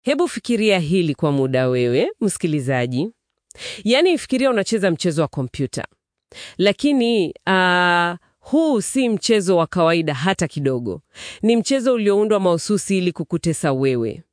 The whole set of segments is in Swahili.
Hebu fikiria hili kwa muda wewe, msikilizaji. Yaani fikiria unacheza mchezo wa kompyuta, lakini ah, huu si mchezo wa kawaida hata kidogo. Ni mchezo ulioundwa mahususi ili kukutesa wewe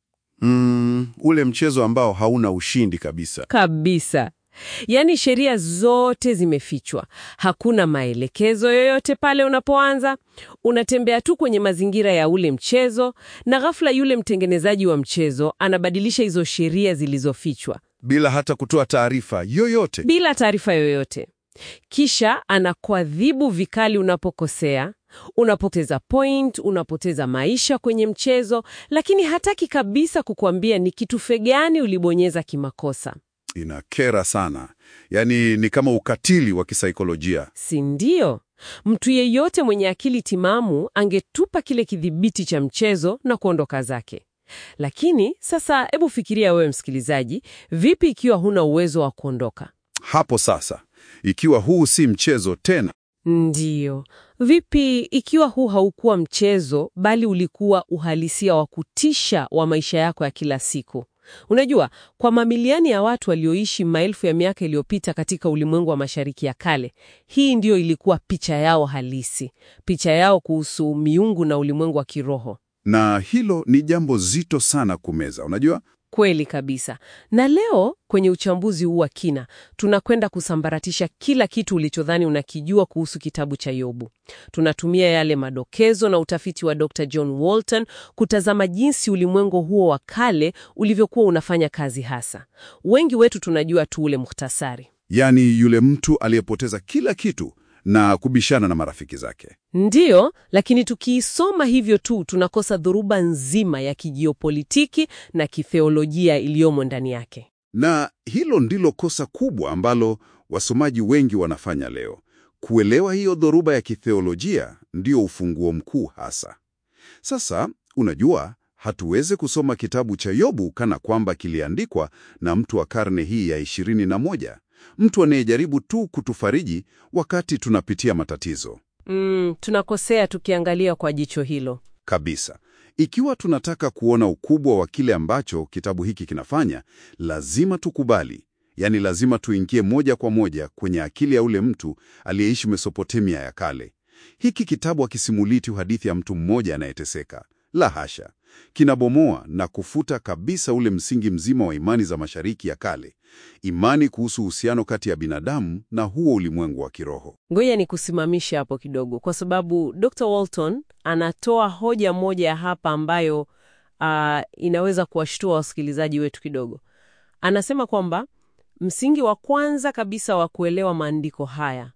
Mm, ule mchezo ambao hauna ushindi kabisa. kabisa. Yaani sheria zote zimefichwa, hakuna maelekezo yoyote pale unapoanza. Unatembea tu kwenye mazingira ya ule mchezo, na ghafla yule mtengenezaji wa mchezo anabadilisha hizo sheria zilizofichwa Bila hata kutoa taarifa yoyote. bila taarifa yoyote. Kisha anakuadhibu vikali unapokosea, unapoteza point, unapoteza maisha kwenye mchezo, lakini hataki kabisa kukuambia ni kitufe gani ulibonyeza kimakosa. Inakera sana. Yaani ni kama ukatili wa kisaikolojia. Si ndio? Mtu yeyote mwenye akili timamu angetupa kile kidhibiti cha mchezo na kuondoka zake. Lakini sasa, hebu fikiria wewe msikilizaji, vipi ikiwa huna uwezo wa kuondoka? Hapo sasa, ikiwa huu si mchezo tena, Ndiyo. Vipi ikiwa huu haukuwa mchezo bali ulikuwa uhalisia wa kutisha wa maisha yako ya kila siku? Unajua, kwa mamilioni ya watu walioishi maelfu ya miaka iliyopita katika ulimwengu wa Mashariki ya Kale, hii ndiyo ilikuwa picha yao halisi, picha yao kuhusu miungu na ulimwengu wa kiroho. na hilo ni jambo zito sana kumeza. Unajua, Kweli kabisa. Na leo kwenye uchambuzi huu wa kina, tunakwenda kusambaratisha kila kitu ulichodhani unakijua kuhusu kitabu cha Yobu. Tunatumia yale madokezo na utafiti wa Dr. John Walton kutazama jinsi ulimwengu huo wa kale ulivyokuwa unafanya kazi hasa. Wengi wetu tunajua tu ule muhtasari. yaani yule mtu aliyepoteza kila kitu na kubishana na marafiki zake. Ndiyo, lakini tukiisoma hivyo tu tunakosa dhoruba nzima ya kijiopolitiki na kitheolojia iliyomo ndani yake. Na hilo ndilo kosa kubwa ambalo wasomaji wengi wanafanya leo. Kuelewa hiyo dhoruba ya kitheolojia ndio ufunguo mkuu hasa. Sasa, unajua, hatuwezi kusoma kitabu cha Yobu kana kwamba kiliandikwa na mtu wa karne hii ya ishirini na moja, mtu anayejaribu tu kutufariji wakati tunapitia matatizo. Mm, tunakosea tukiangalia kwa jicho hilo. Kabisa. Ikiwa tunataka kuona ukubwa wa kile ambacho kitabu hiki kinafanya, lazima tukubali, yaani lazima tuingie moja kwa moja kwenye akili ya ule mtu aliyeishi Mesopotamia ya kale. Hiki kitabu hakisimulii tu hadithi ya mtu mmoja anayeteseka. La hasha, kinabomoa na kufuta kabisa ule msingi mzima wa imani za Mashariki ya Kale, imani kuhusu uhusiano kati ya binadamu na huo ulimwengu wa kiroho. Ngoja ni kusimamisha hapo kidogo, kwa sababu Dr. Walton anatoa hoja moja hapa ambayo ah, inaweza kuwashtua wasikilizaji wetu kidogo. Anasema kwamba msingi wa kwanza kabisa wa kuelewa maandiko haya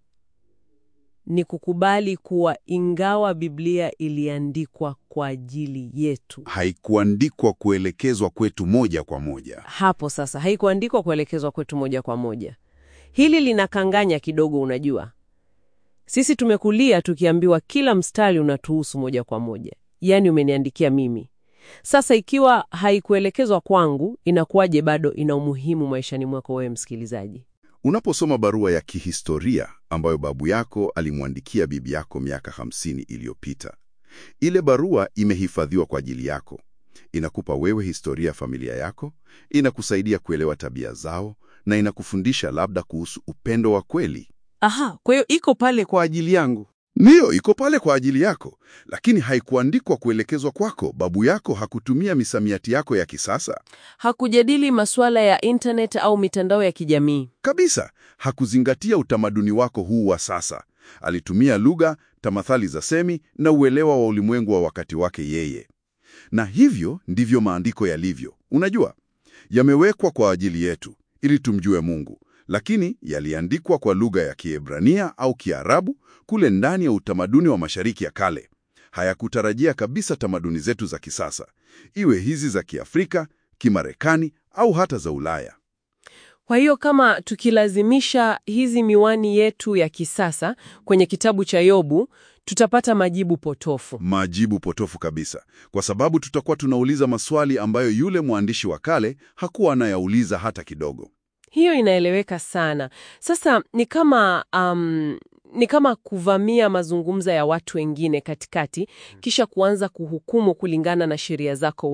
ni kukubali kuwa ingawa Biblia iliandikwa kwa ajili yetu, Haikuandikwa kuelekezwa kwetu moja kwa moja. hapo sasa haikuandikwa kuelekezwa kwetu moja kwa moja. Hili linakanganya kidogo, unajua. Sisi tumekulia tukiambiwa kila mstari unatuhusu moja kwa moja, yaani umeniandikia mimi. Sasa ikiwa haikuelekezwa kwangu, inakuwaje bado ina umuhimu maishani mwako wewe msikilizaji? Unaposoma barua ya kihistoria ambayo babu yako alimwandikia bibi yako miaka hamsini iliyopita, ile barua imehifadhiwa kwa ajili yako. Inakupa wewe historia ya familia yako, inakusaidia kuelewa tabia zao, na inakufundisha labda kuhusu upendo wa kweli. Aha, kwa hiyo iko pale kwa ajili yangu. Ndiyo, iko pale kwa ajili yako, lakini haikuandikwa kuelekezwa kwako. Babu yako hakutumia misamiati yako ya kisasa Hakujadili masuala ya internet au mitandao ya kijamii. kabisa. Hakuzingatia utamaduni wako huu wa sasa. Alitumia lugha, tamathali za semi na uelewa wa ulimwengu wa wakati wake yeye. Na hivyo ndivyo maandiko yalivyo. Unajua, yamewekwa kwa ajili yetu ili tumjue Mungu, lakini yaliandikwa kwa lugha ya Kiebrania au Kiarabu kule ndani ya utamaduni wa Mashariki ya Kale. Hayakutarajia kabisa tamaduni zetu za kisasa, iwe hizi za Kiafrika, Kimarekani au hata za Ulaya. Kwa hiyo kama tukilazimisha hizi miwani yetu ya kisasa kwenye kitabu cha Yobu, tutapata majibu potofu. Majibu potofu kabisa, kwa sababu tutakuwa tunauliza maswali ambayo yule mwandishi wa kale hakuwa anayauliza hata kidogo. Hiyo inaeleweka sana. Sasa ni kama um, ni kama kuvamia mazungumzo ya watu wengine katikati, kisha kuanza kuhukumu kulingana na sheria zako wewe.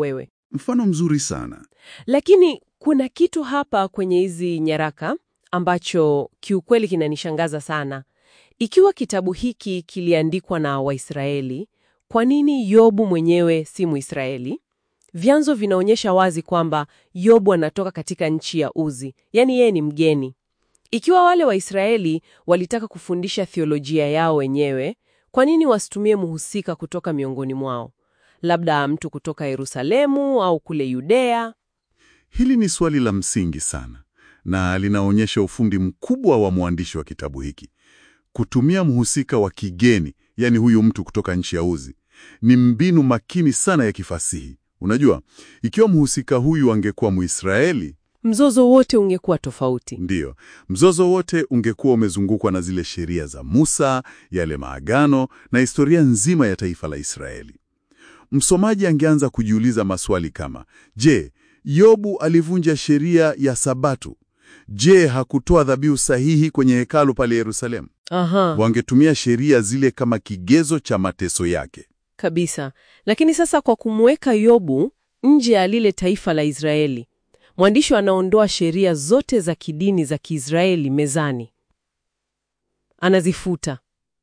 Mfano mzuri sana. Lakini kuna kitu hapa kwenye hizi nyaraka ambacho kiukweli kinanishangaza sana. Ikiwa kitabu hiki kiliandikwa na Waisraeli, kwa nini Yobu mwenyewe si Mwisraeli? Vyanzo vinaonyesha wazi kwamba Yobu anatoka katika nchi ya Uzi, yaani yeye ni mgeni. Ikiwa wale Waisraeli walitaka kufundisha theolojia yao wenyewe, kwa nini wasitumie mhusika kutoka miongoni mwao? Labda mtu kutoka Yerusalemu au kule Yudea. Hili ni swali la msingi sana na linaonyesha ufundi mkubwa wa mwandishi wa kitabu hiki. Kutumia mhusika wa kigeni, yani huyu mtu kutoka nchi ya Uzi, ni mbinu makini sana ya kifasihi. Unajua, ikiwa mhusika huyu angekuwa Mwisraeli, Mzozo wote ungekuwa tofauti. ndiyo, mzozo wote ungekuwa umezungukwa na zile sheria za Musa, yale maagano na historia nzima ya taifa la Israeli. Msomaji angeanza kujiuliza maswali kama, je, Yobu alivunja sheria ya Sabato? Je, hakutoa dhabihu sahihi kwenye hekalu pale Yerusalemu? Aha, Wangetumia sheria zile kama kigezo cha mateso yake. kabisa. Lakini sasa kwa kumweka Yobu nje ya lile taifa la Israeli, mwandishi anaondoa sheria zote za kidini za Kiisraeli mezani, anazifuta.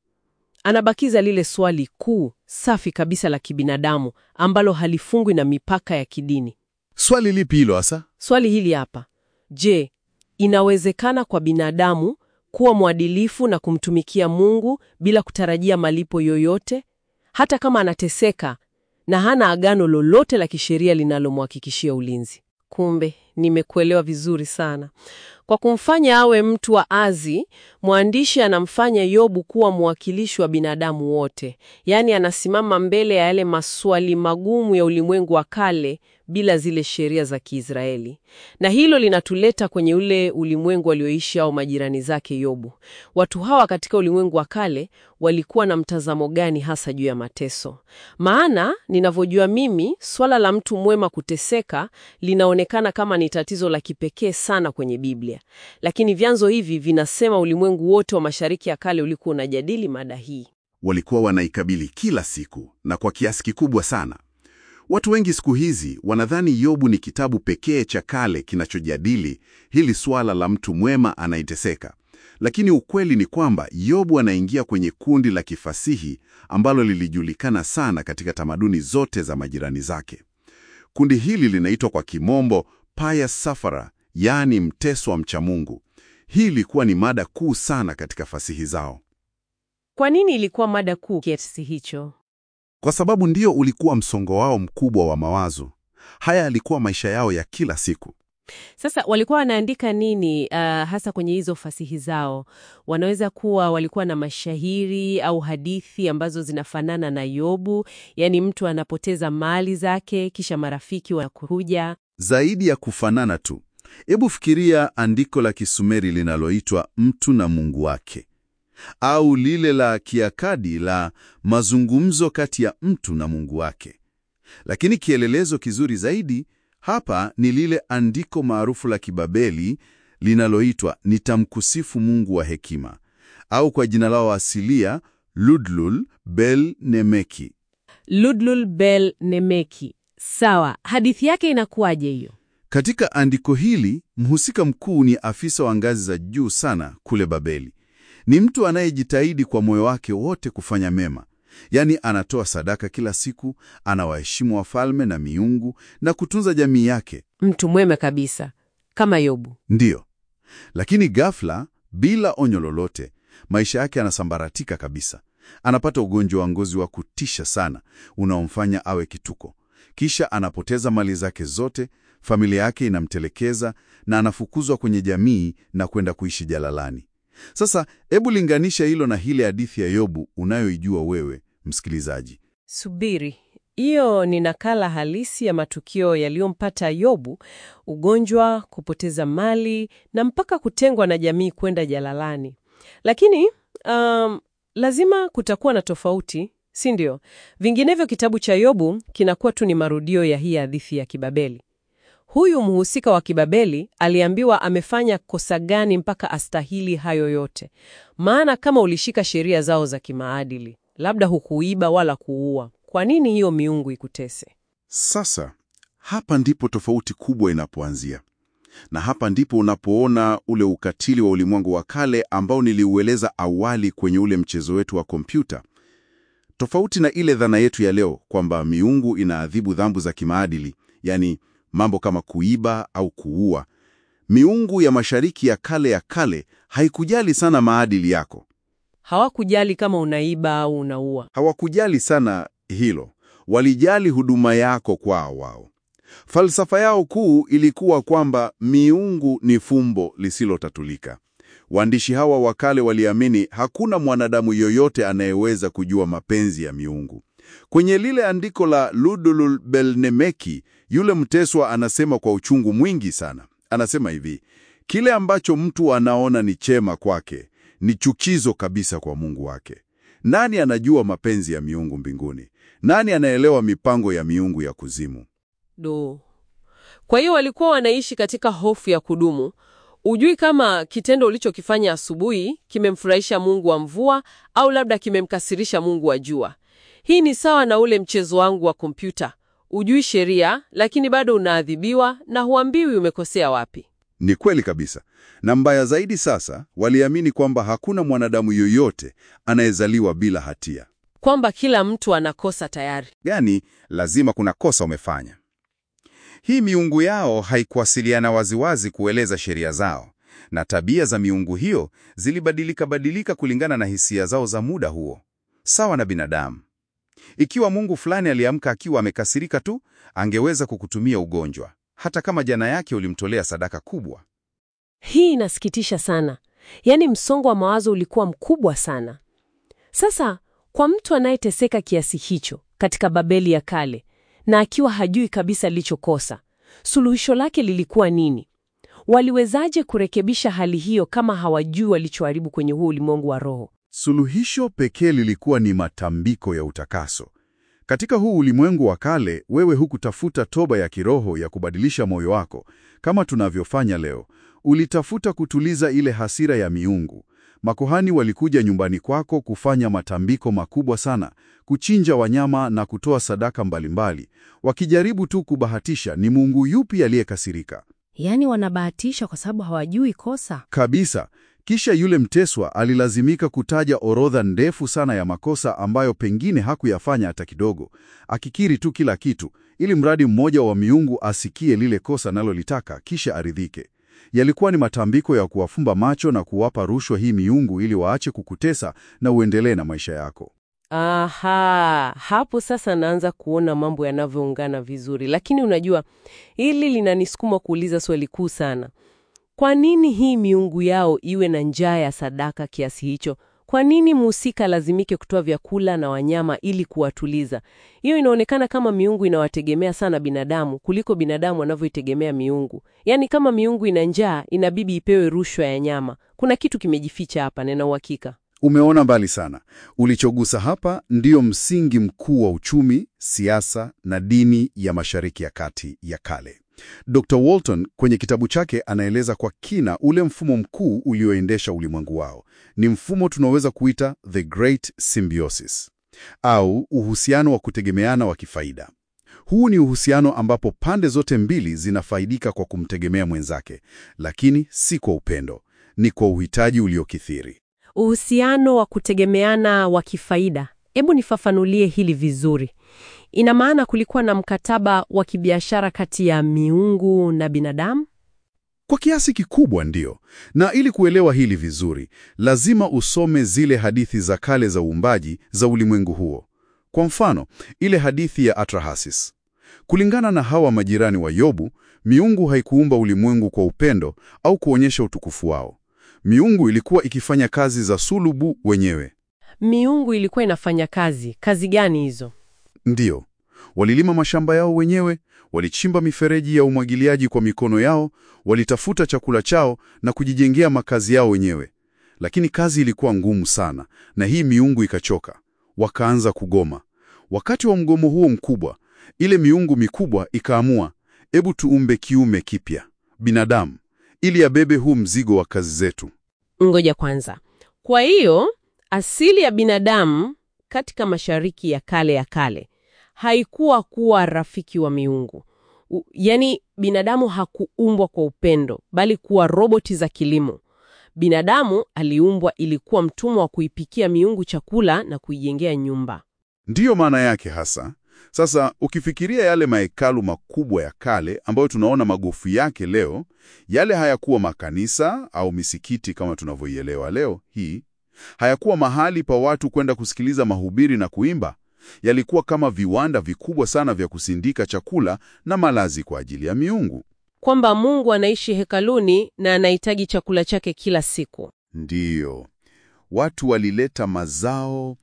Anabakiza lile swali kuu safi kabisa la kibinadamu ambalo halifungwi na mipaka ya kidini. Swali lipi hilo hasa? Swali hili hapa: je, inawezekana kwa binadamu kuwa mwadilifu na kumtumikia Mungu bila kutarajia malipo yoyote, hata kama anateseka na hana agano lolote la kisheria linalomhakikishia ulinzi? Kumbe nimekuelewa vizuri sana. Kwa kumfanya awe mtu wa azi, mwandishi anamfanya Yobu kuwa mwakilishi wa binadamu wote, yaani anasimama mbele ya yale maswali magumu ya ulimwengu wa kale bila zile sheria za Kiisraeli. Na hilo linatuleta kwenye ule ulimwengu walioishi au majirani zake Yobu. Watu hawa katika ulimwengu wa kale walikuwa na mtazamo gani hasa juu ya mateso? Maana ninavyojua mimi, swala la mtu mwema kuteseka linaonekana kama ni tatizo la kipekee sana kwenye Biblia, lakini vyanzo hivi vinasema ulimwengu wote wa Mashariki ya Kale ulikuwa unajadili mada hii. Walikuwa wanaikabili kila siku na kwa kiasi kikubwa sana. Watu wengi siku hizi wanadhani Yobu ni kitabu pekee cha kale kinachojadili hili swala la mtu mwema anayeteseka. Lakini ukweli ni kwamba Yobu anaingia kwenye kundi la kifasihi ambalo lilijulikana sana katika tamaduni zote za majirani zake. Kundi hili linaitwa kwa kimombo pious sufferer, yaani mteso wa mcha Mungu. Hii ilikuwa ni mada kuu sana katika fasihi zao. Kwa nini ilikuwa mada kuu kiasi hicho? Kwa sababu ndio ulikuwa msongo wao mkubwa wa mawazo. Haya yalikuwa maisha yao ya kila siku. Sasa walikuwa wanaandika nini, uh, hasa kwenye hizo fasihi zao? Wanaweza kuwa walikuwa na mashahiri au hadithi ambazo zinafanana na Yobu, yaani mtu anapoteza mali zake kisha marafiki wanakuja. Zaidi ya kufanana tu, hebu fikiria andiko la Kisumeri linaloitwa Mtu na Mungu wake, au lile la Kiakadi la mazungumzo kati ya mtu na Mungu wake. Lakini kielelezo kizuri zaidi hapa ni lile andiko maarufu la Kibabeli linaloitwa Nitamkusifu Mungu wa hekima, au kwa jina lao asilia Ludlul Bel Nemeki. Ludlul Bel Nemeki. Sawa, hadithi yake inakuwaje hiyo? Katika andiko hili mhusika mkuu ni afisa wa ngazi za juu sana kule Babeli. Ni mtu anayejitahidi kwa moyo wake wote kufanya mema, yaani anatoa sadaka kila siku, anawaheshimu wafalme na miungu na kutunza jamii yake. Mtu mwema kabisa kama Yobu. Ndiyo, lakini ghafla, bila onyo lolote, maisha yake yanasambaratika kabisa. Anapata ugonjwa wa ngozi wa kutisha sana unaomfanya awe kituko. Kisha anapoteza mali zake zote, familia yake inamtelekeza na anafukuzwa kwenye jamii na kwenda kuishi jalalani. Sasa hebu linganisha hilo na ile hadithi ya Yobu unayoijua wewe msikilizaji. Subiri, hiyo ni nakala halisi ya matukio yaliyompata Yobu: ugonjwa, kupoteza mali na mpaka kutengwa na jamii kwenda jalalani. Lakini um, lazima kutakuwa na tofauti, si ndio? Vinginevyo kitabu cha Yobu kinakuwa tu ni marudio ya hii hadithi ya Kibabeli. Huyu mhusika wa Kibabeli aliambiwa amefanya kosa gani mpaka astahili hayo yote? Maana kama ulishika sheria zao za kimaadili, labda hukuiba wala kuua, kwa nini hiyo miungu ikutese? Sasa hapa ndipo tofauti kubwa inapoanzia, na hapa ndipo unapoona ule ukatili wa ulimwengu wa kale ambao niliueleza awali kwenye ule mchezo wetu wa kompyuta. Tofauti na ile dhana yetu ya leo kwamba miungu inaadhibu dhambi za kimaadili, yani mambo kama kuiba au kuua. Miungu ya Mashariki ya kale ya kale haikujali sana maadili yako. Hawakujali kama unaiba au unaua. Hawakujali sana hilo, walijali huduma yako kwao wao. Falsafa yao kuu ilikuwa kwamba miungu ni fumbo lisilotatulika. Waandishi hawa wa kale waliamini hakuna mwanadamu yoyote anayeweza kujua mapenzi ya miungu. Kwenye lile andiko la Ludulul Belnemeki, yule mteswa anasema kwa uchungu mwingi sana. Anasema hivi, kile ambacho mtu anaona ni chema kwake ni chukizo kabisa kwa Mungu wake. Nani anajua mapenzi ya miungu mbinguni? Nani anaelewa mipango ya miungu ya kuzimu? Do. Kwa hiyo walikuwa wanaishi katika hofu ya kudumu. Ujui kama kitendo ulichokifanya asubuhi kimemfurahisha Mungu wa mvua au labda kimemkasirisha Mungu wa jua. Hii ni sawa na ule mchezo wangu wa kompyuta. Ujui sheria, lakini bado unaadhibiwa na huambiwi umekosea wapi. Ni kweli kabisa. Na mbaya zaidi sasa, waliamini kwamba hakuna mwanadamu yoyote anayezaliwa bila hatia. Kwamba kila mtu anakosa tayari. Yaani, lazima kuna kosa umefanya. Hii miungu yao haikuwasiliana waziwazi kueleza sheria zao, na tabia za miungu hiyo zilibadilika badilika kulingana na hisia zao za muda huo, sawa na binadamu. Ikiwa mungu fulani aliamka akiwa amekasirika tu, angeweza kukutumia ugonjwa, hata kama jana yake ulimtolea sadaka kubwa. Hii inasikitisha sana. Yaani msongo wa mawazo ulikuwa mkubwa sana. Sasa kwa mtu anayeteseka kiasi hicho katika Babeli ya kale na akiwa hajui kabisa alichokosa, suluhisho lake lilikuwa nini? Waliwezaje kurekebisha hali hiyo kama hawajui walichoharibu kwenye huu ulimwengu wa roho? Suluhisho pekee lilikuwa ni matambiko ya utakaso. Katika huu ulimwengu wa kale, wewe hukutafuta toba ya kiroho ya kubadilisha moyo wako kama tunavyofanya leo. Ulitafuta kutuliza ile hasira ya miungu. Makuhani walikuja nyumbani kwako kufanya matambiko makubwa sana, kuchinja wanyama na kutoa sadaka mbalimbali, wakijaribu tu kubahatisha ni mungu yupi aliyekasirika. Yaani wanabahatisha kwa sababu hawajui kosa. Kabisa. Kisha yule mteswa alilazimika kutaja orodha ndefu sana ya makosa ambayo pengine hakuyafanya hata kidogo, akikiri tu kila kitu, ili mradi mmoja wa miungu asikie lile kosa nalolitaka kisha aridhike. Yalikuwa ni matambiko ya kuwafumba macho na kuwapa rushwa hii miungu ili waache kukutesa na uendelee na maisha yako. Aha, hapo sasa naanza kuona mambo yanavyoungana vizuri. Lakini unajua, hili linanisukuma kuuliza swali kuu sana. Kwa nini hii miungu yao iwe na njaa ya sadaka kiasi hicho? Kwa nini mhusika lazimike kutoa vyakula na wanyama ili kuwatuliza? Hiyo inaonekana kama miungu inawategemea sana binadamu kuliko binadamu wanavyoitegemea miungu. Yaani kama miungu ina njaa, inabidi ipewe rushwa ya nyama. Kuna kitu kimejificha hapa, nina uhakika. Umeona mbali sana. Ulichogusa hapa ndiyo msingi mkuu wa uchumi, siasa na dini ya Mashariki ya Kati ya kale. Dr. Walton kwenye kitabu chake anaeleza kwa kina ule mfumo mkuu ulioendesha ulimwengu wao. Ni mfumo tunaoweza kuita the great symbiosis au uhusiano wa kutegemeana wa kifaida. Huu ni uhusiano ambapo pande zote mbili zinafaidika kwa kumtegemea mwenzake, lakini si kwa upendo, ni kwa uhitaji uliokithiri. Uhusiano wa kutegemeana wa kifaida. Hebu nifafanulie hili vizuri. Ina maana kulikuwa na mkataba wa kibiashara kati ya miungu na binadamu? Kwa kiasi kikubwa ndiyo. Na ili kuelewa hili vizuri, lazima usome zile hadithi za kale za uumbaji za ulimwengu huo. Kwa mfano, ile hadithi ya Atrahasis. Kulingana na hawa majirani wa Yobu, miungu haikuumba ulimwengu kwa upendo au kuonyesha utukufu wao. Miungu ilikuwa ikifanya kazi za sulubu wenyewe. Miungu ilikuwa inafanya kazi. Kazi gani hizo? Ndiyo, walilima mashamba yao wenyewe, walichimba mifereji ya umwagiliaji kwa mikono yao, walitafuta chakula chao na kujijengea makazi yao wenyewe. Lakini kazi ilikuwa ngumu sana, na hii miungu ikachoka, wakaanza kugoma. Wakati wa mgomo huo mkubwa, ile miungu mikubwa ikaamua, ebu tuumbe kiume kipya, binadamu, ili abebe huu mzigo wa kazi zetu. Ngoja kwanza. Kwa hiyo asili ya binadamu katika Mashariki ya kale ya kale haikuwa kuwa rafiki wa miungu. U, yani binadamu hakuumbwa kwa upendo, bali kuwa roboti za kilimo. Binadamu aliumbwa ili kuwa mtumwa wa kuipikia miungu chakula na kuijengea nyumba. Ndiyo maana yake hasa. Sasa ukifikiria yale mahekalu makubwa ya kale ambayo tunaona magofu yake leo, yale hayakuwa makanisa au misikiti kama tunavyoielewa leo hii. Hayakuwa mahali pa watu kwenda kusikiliza mahubiri na kuimba. Yalikuwa kama viwanda vikubwa sana vya kusindika chakula na malazi kwa ajili ya miungu. Kwamba Mungu anaishi hekaluni na anahitaji chakula chake kila siku. Ndiyo, watu walileta mazao,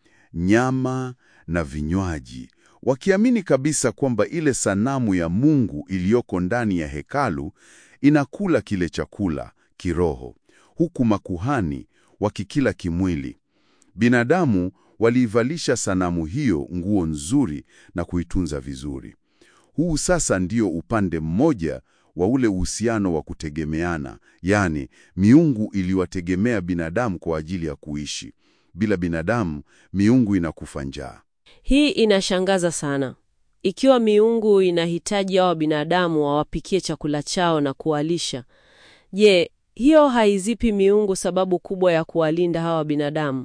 nyama na vinywaji, wakiamini kabisa kwamba ile sanamu ya Mungu iliyoko ndani ya hekalu inakula kile chakula kiroho, huku makuhani wakikila kimwili. Binadamu waliivalisha sanamu hiyo nguo nzuri na kuitunza vizuri. Huu sasa ndio upande mmoja wa ule uhusiano wa kutegemeana, yaani miungu iliwategemea binadamu kwa ajili ya kuishi. Bila binadamu, miungu inakufa njaa. Hii inashangaza sana. Ikiwa miungu inahitaji hawa binadamu wawapikie chakula chao na kuwalisha, je, hiyo haizipi miungu sababu kubwa ya kuwalinda hawa binadamu?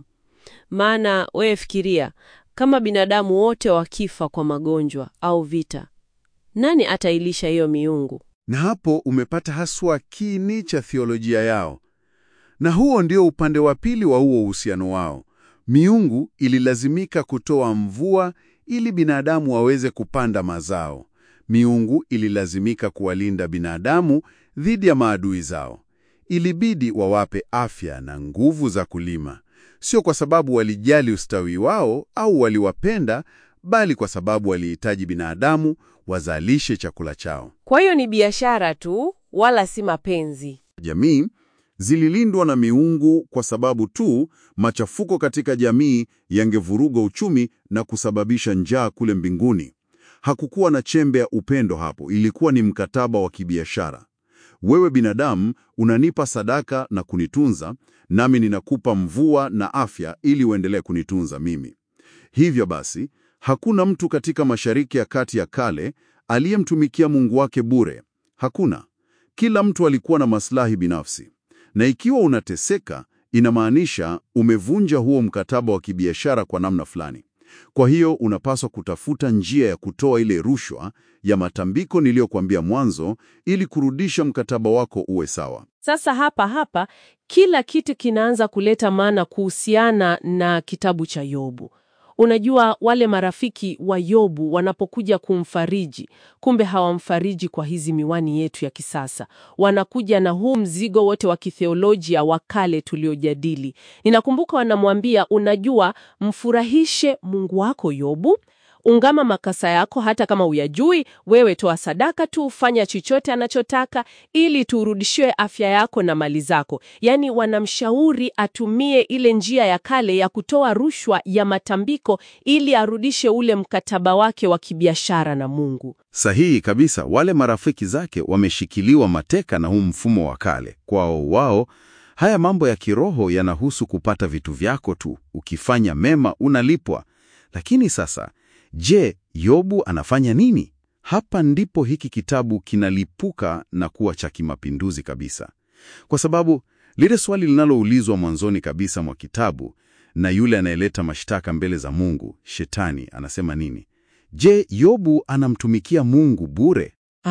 Maana wewe fikiria, kama binadamu wote wakifa kwa magonjwa au vita, nani atailisha hiyo miungu? Na hapo umepata haswa kiini cha theolojia yao, na huo ndio upande wa pili wa huo uhusiano wao. Miungu ililazimika kutoa mvua ili binadamu waweze kupanda mazao. Miungu ililazimika kuwalinda binadamu dhidi ya maadui zao. Ilibidi wawape afya na nguvu za kulima, sio kwa sababu walijali ustawi wao au waliwapenda, bali kwa sababu walihitaji binadamu wazalishe chakula chao. Kwa hiyo ni biashara tu, wala si mapenzi. Jamii zililindwa na miungu kwa sababu tu machafuko katika jamii yangevuruga uchumi na kusababisha njaa kule mbinguni. Hakukuwa na chembe ya upendo hapo, ilikuwa ni mkataba wa kibiashara. Wewe binadamu unanipa sadaka na kunitunza, nami ninakupa mvua na afya ili uendelee kunitunza mimi. Hivyo basi, hakuna mtu katika Mashariki ya Kati ya kale aliyemtumikia Mungu wake bure. Hakuna. Kila mtu alikuwa na maslahi binafsi. Na ikiwa unateseka, inamaanisha umevunja huo mkataba wa kibiashara kwa namna fulani. Kwa hiyo unapaswa kutafuta njia ya kutoa ile rushwa ya matambiko niliyokuambia mwanzo ili kurudisha mkataba wako uwe sawa. Sasa hapa hapa kila kitu kinaanza kuleta maana kuhusiana na kitabu cha Yobu. Unajua, wale marafiki wa Yobu wanapokuja kumfariji, kumbe hawamfariji kwa hizi miwani yetu ya kisasa. Wanakuja na huu mzigo wote wa kitheolojia wa kale tuliojadili. Ninakumbuka wanamwambia, unajua, mfurahishe Mungu wako Yobu, ungama makasa yako hata kama uyajui, wewe toa sadaka tu, fanya chochote anachotaka ili turudishiwe afya yako na mali zako. Yaani wanamshauri atumie ile njia ya kale ya kutoa rushwa ya matambiko ili arudishe ule mkataba wake wa kibiashara na Mungu. Sahihi kabisa. Wale marafiki zake wameshikiliwa mateka na huu mfumo wa kale. Kwao wao, haya mambo ya kiroho yanahusu kupata vitu vyako tu. Ukifanya mema unalipwa. Lakini sasa Je, Yobu anafanya nini? Hapa ndipo hiki kitabu kinalipuka na kuwa cha kimapinduzi kabisa, kwa sababu lile swali linaloulizwa mwanzoni kabisa mwa kitabu na yule anayeleta mashtaka mbele za Mungu, Shetani, anasema nini? Je, Yobu anamtumikia Mungu bure?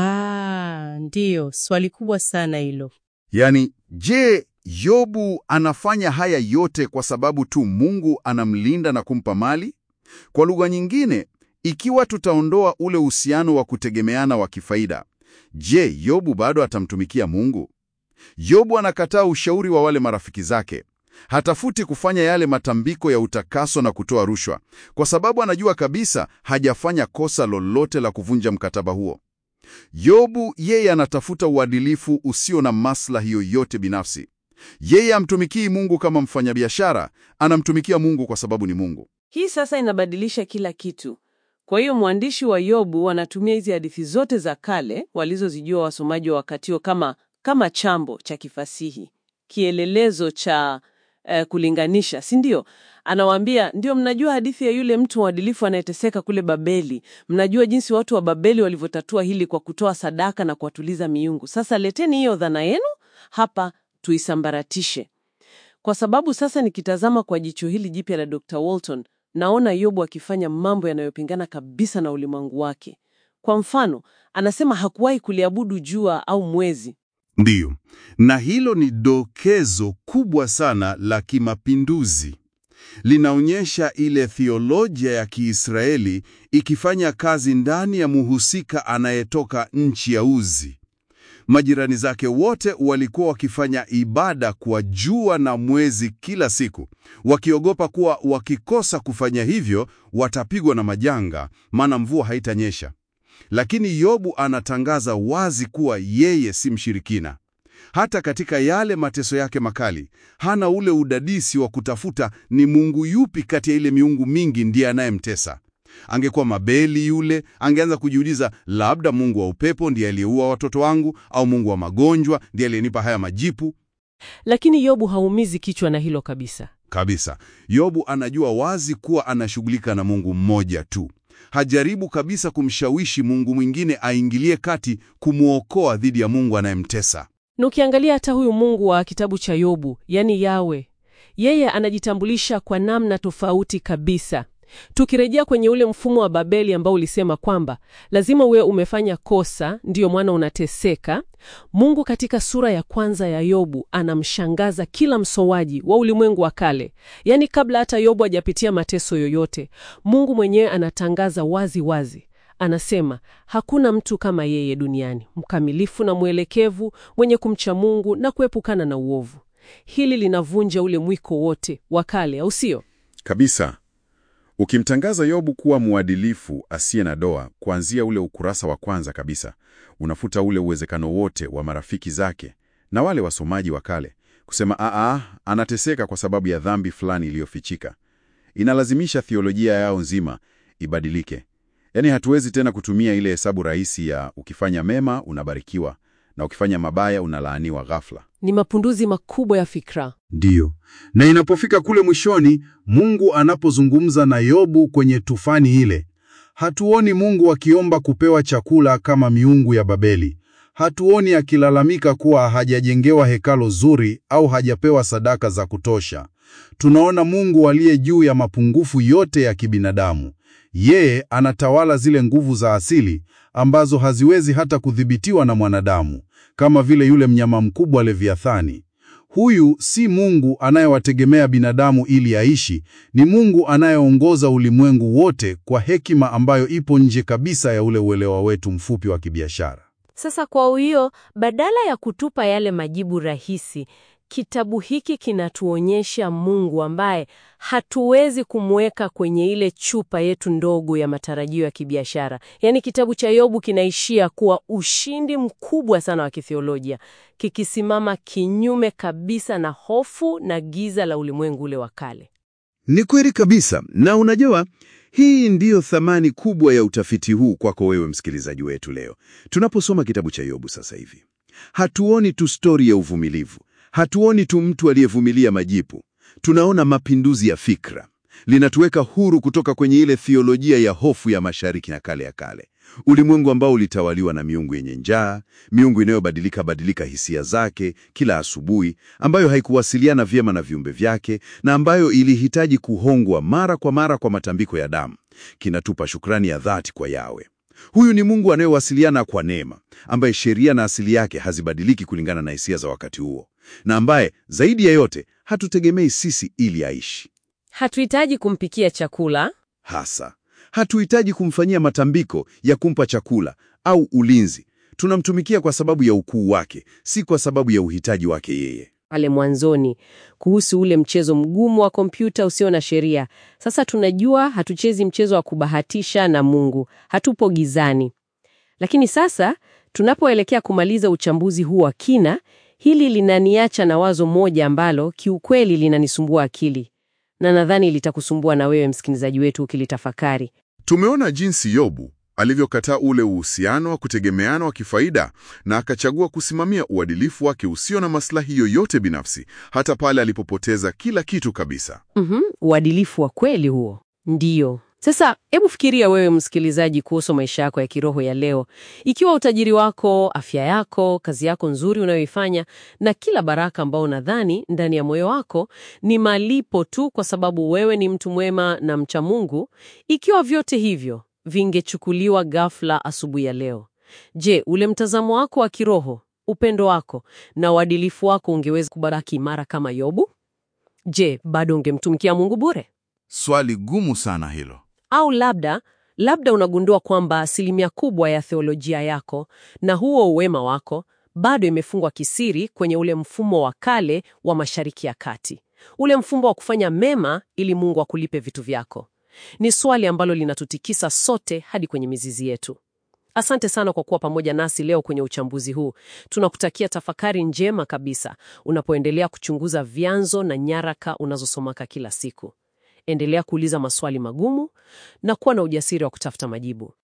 Ah, ndiyo, swali kubwa sana hilo. Yaani, je, Yobu anafanya haya yote kwa sababu tu Mungu anamlinda na kumpa mali? Kwa lugha nyingine, ikiwa tutaondoa ule uhusiano wa kutegemeana wa kifaida, je, Yobu bado atamtumikia Mungu? Yobu anakataa ushauri wa wale marafiki zake. Hatafuti kufanya yale matambiko ya utakaso na kutoa rushwa, kwa sababu anajua kabisa hajafanya kosa lolote la kuvunja mkataba huo. Yobu yeye anatafuta uadilifu usio na maslahi yoyote binafsi. Yeye amtumikii Mungu kama mfanyabiashara, anamtumikia Mungu kwa sababu ni Mungu. Hii sasa inabadilisha kila kitu. Kwa hiyo mwandishi wa Yobu anatumia hizi hadithi zote za kale walizozijua wasomaji wa wakati huo kama, kama chambo cha kifasihi, kielelezo cha eh, kulinganisha, si ndio? Anawaambia ndio, mnajua hadithi ya yule mtu mwadilifu anayeteseka kule Babeli. Mnajua jinsi watu wa Babeli walivyotatua hili kwa kutoa sadaka na kuwatuliza miungu. Sasa leteni hiyo dhana yenu hapa tuisambaratishe. Kwa sababu sasa nikitazama kwa jicho hili jipya la Dr. Walton, naona Yobu akifanya mambo yanayopingana kabisa na ulimwengu wake. Kwa mfano, anasema hakuwahi kuliabudu jua au mwezi. Ndiyo, na hilo ni dokezo kubwa sana la kimapinduzi. Linaonyesha ile theolojia ya Kiisraeli ikifanya kazi ndani ya muhusika anayetoka nchi ya Uzi. Majirani zake wote walikuwa wakifanya ibada kwa jua na mwezi kila siku, wakiogopa kuwa wakikosa kufanya hivyo watapigwa na majanga, maana mvua haitanyesha. Lakini Yobu anatangaza wazi kuwa yeye si mshirikina. Hata katika yale mateso yake makali, hana ule udadisi wa kutafuta ni mungu yupi kati ya ile miungu mingi ndiye anayemtesa. Angekuwa Mabeli yule, angeanza kujiuliza, labda mungu wa upepo ndiye aliyeua watoto wangu, au mungu wa magonjwa ndiye aliyenipa haya majipu. Lakini Yobu haumizi kichwa na hilo kabisa. Kabisa, Yobu anajua wazi kuwa anashughulika na Mungu mmoja tu. Hajaribu kabisa kumshawishi mungu mwingine aingilie kati kumwokoa dhidi ya mungu anayemtesa. Na ukiangalia hata huyu Mungu wa kitabu cha Yobu, yani Yawe, yeye anajitambulisha kwa namna tofauti kabisa. Tukirejea kwenye ule mfumo wa Babeli ambao ulisema kwamba lazima uwe umefanya kosa ndiyo mwana unateseka, Mungu katika sura ya kwanza ya Yobu anamshangaza kila msowaji wa ulimwengu wa kale. Yaani kabla hata Yobu hajapitia mateso yoyote, Mungu mwenyewe anatangaza wazi wazi. Anasema hakuna mtu kama yeye duniani, mkamilifu na mwelekevu, mwenye kumcha Mungu na kuepukana na uovu. Hili linavunja ule mwiko wote wa kale, au sio? Kabisa. Ukimtangaza Yobu kuwa mwadilifu asiye na doa kuanzia ule ukurasa wa kwanza kabisa, unafuta ule uwezekano wote wa marafiki zake na wale wasomaji wa kale kusema aa, anateseka kwa sababu ya dhambi fulani iliyofichika. Inalazimisha theolojia yao nzima ibadilike. Yaani hatuwezi tena kutumia ile hesabu rahisi ya ukifanya mema unabarikiwa na ukifanya mabaya unalaaniwa ghafla. Ni mapunduzi makubwa ya fikra. Ndiyo, na inapofika kule mwishoni, Mungu anapozungumza na Yobu kwenye tufani ile, hatuoni Mungu akiomba kupewa chakula kama miungu ya Babeli. Hatuoni akilalamika kuwa hajajengewa hekalo zuri au hajapewa sadaka za kutosha. Tunaona Mungu aliye juu ya mapungufu yote ya kibinadamu. Yeye anatawala zile nguvu za asili ambazo haziwezi hata kudhibitiwa na mwanadamu, kama vile yule mnyama mkubwa Leviathani. Huyu si Mungu anayewategemea binadamu ili aishi, ni Mungu anayeongoza ulimwengu wote kwa hekima ambayo ipo nje kabisa ya ule uelewa wetu mfupi wa kibiashara. Sasa kwa hiyo, badala ya kutupa yale majibu rahisi, kitabu hiki kinatuonyesha Mungu ambaye hatuwezi kumweka kwenye ile chupa yetu ndogo ya matarajio ya kibiashara. Yaani kitabu cha Yobu kinaishia kuwa ushindi mkubwa sana wa kithiolojia, kikisimama kinyume kabisa na hofu na giza la ulimwengu ule wa kale. Ni kweli kabisa, na unajua hii ndiyo thamani kubwa ya utafiti huu kwako wewe msikilizaji wetu leo. Tunaposoma kitabu cha Yobu sasa hivi, hatuoni tu stori ya uvumilivu, hatuoni tu mtu aliyevumilia majipu. Tunaona mapinduzi ya fikra. Linatuweka huru kutoka kwenye ile thiolojia ya hofu ya mashariki na kale ya kale, ulimwengu ambao ulitawaliwa na miungu yenye njaa, miungu inayobadilika badilika hisia zake kila asubuhi, ambayo haikuwasiliana vyema na viumbe vyake na ambayo ilihitaji kuhongwa mara kwa mara kwa matambiko ya damu. Kinatupa shukrani ya dhati kwa Yawe. Huyu ni Mungu anayewasiliana kwa neema, ambaye sheria na asili yake hazibadiliki kulingana na hisia za wakati huo, na ambaye zaidi ya yote hatutegemei sisi ili aishi. Hatuhitaji kumpikia chakula. Hasa hatuhitaji kumfanyia matambiko ya kumpa chakula au ulinzi. Tunamtumikia kwa sababu ya ukuu wake, si kwa sababu ya uhitaji wake yeye. Pale mwanzoni kuhusu ule mchezo mgumu wa kompyuta usio na sheria. Sasa tunajua hatuchezi mchezo wa kubahatisha na Mungu, hatupo gizani. Lakini sasa tunapoelekea kumaliza uchambuzi huu wa kina, hili linaniacha na wazo moja ambalo kiukweli linanisumbua akili, na nadhani litakusumbua na wewe msikilizaji wetu ukilitafakari. Tumeona jinsi Yobu alivyokataa ule uhusiano wa kutegemeana wa kifaida na akachagua kusimamia uadilifu wake usio na maslahi yoyote binafsi, hata pale alipopoteza kila kitu kabisa. Mhm, uadilifu wa kweli huo. Ndiyo. Sasa hebu fikiria wewe msikilizaji kuhusu maisha yako ya kiroho ya leo. Ikiwa utajiri wako, afya yako, kazi yako nzuri unayoifanya na kila baraka ambao unadhani ndani ya moyo wako ni malipo tu kwa sababu wewe ni mtu mwema na mcha Mungu, ikiwa vyote hivyo vingechukuliwa ghafla asubuhi ya leo. Je, ule mtazamo wako wa kiroho, upendo wako na uadilifu wako ungeweza kubaki imara kama Yobu? Je, bado ungemtumikia Mungu bure? Swali gumu sana hilo. Au labda labda unagundua kwamba asilimia kubwa ya theolojia yako na huo uwema wako bado imefungwa kisiri kwenye ule mfumo wa kale wa Mashariki ya Kati, ule mfumo wa kufanya mema ili Mungu akulipe vitu vyako. Ni swali ambalo linatutikisa sote hadi kwenye mizizi yetu. Asante sana kwa kuwa pamoja nasi leo kwenye uchambuzi huu. Tunakutakia tafakari njema kabisa unapoendelea kuchunguza vyanzo na nyaraka unazosomaka kila siku. Endelea kuuliza maswali magumu na kuwa na ujasiri wa kutafuta majibu.